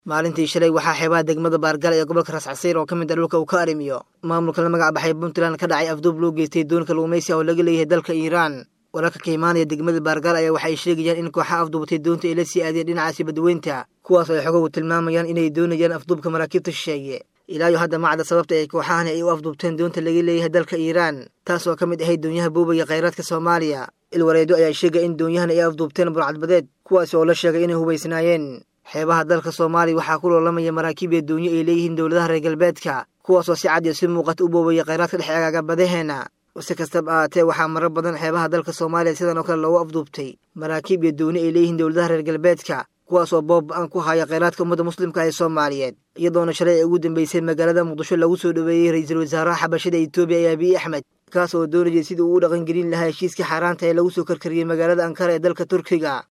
maalintii shalay waxaa xeebaha degmada baargal ee gobolka rascasiir oo ka mid a dhulka uu ka arrimiyo maamulka la magac baxay puntland ka dhacay afduub loo geystay doonka luumaysi oo laga leeyahay dalka iiraan wararka ka imaanaya degmada baargal ayaa waxay sheegayaan in kooxaha afduubatay doonta ay la sii aadeen dhinacaasi badweynta kuwaas oo ay xogogu tilmaamayaan inay doonayaan afduubka maraakiibta shisheeye ilaayo hadda macda sababta ay kooxahani ay u afduubteen doonta laga leeyahay dalka iiraan taas oo ka mid ahayd doonyaha buubaya khayraadka soomaaliya ilwareedo ayaa sheegaya in doonyahan ay afduubteen burcadbadeed kuwaasi oo la sheegay inay hubaysnaayeen xeebaha dalka soomaaliya waxaa ku loolamaya maraakiib iyo doonyo ay leeyihiin dowladaha reer galbeedka kuwaasoo si cad iyo si muuqata u boobaya khayraadka dhex eegaaga badaheenna si kastaba ahaatee waxaa marar badan xeebaha dalka soomaaliya sidan oo kale loogu afduubtay maraakiib iyo dooni ay leeyihiin dowladaha reer galbeedka kuwaasoo boob-an ku haya khayraadka ummadda muslimka ee soomaaliyeed iyadoona shalay ay ugu dambeysay magaalada muqdisho lagu soo dhoweeyey ra-iisul wasaaraha xabashada etoobiya ee abiy axmed kaas oo doonayay sidii uu u dhaqangelin lahaa heshiiskii xaaraanta ee lagu soo karkariyey magaalada ankara ee dalka turkiga